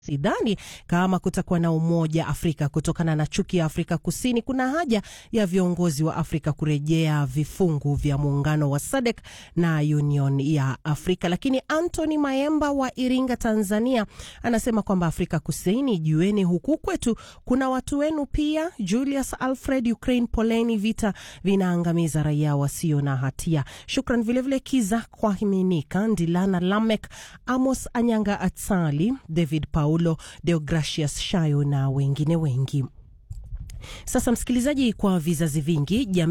Sidhani kama kutakuwa na umoja Afrika kutokana na chuki ya Afrika Kusini. Kuna haja ya viongozi wa Afrika kurejea vifungu vya muungano wa SADC na Union ya Afrika. Lakini Anthony Mayemba wa Iringa, Tanzania, anasema kwamba Afrika Kusini, jueni huku kwetu kuna watu wenu pia. Julius Alfred, Ukraine, poleni, vita vinaangamiza raia wasio na hatia. Shukran vilevile Kiza kwa Himinika, Ndilana Lamek, Amos Anyanga, Atsali, David Paulo Deogracius Shayo na wengine wengi. Sasa msikilizaji, kwa vizazi vingi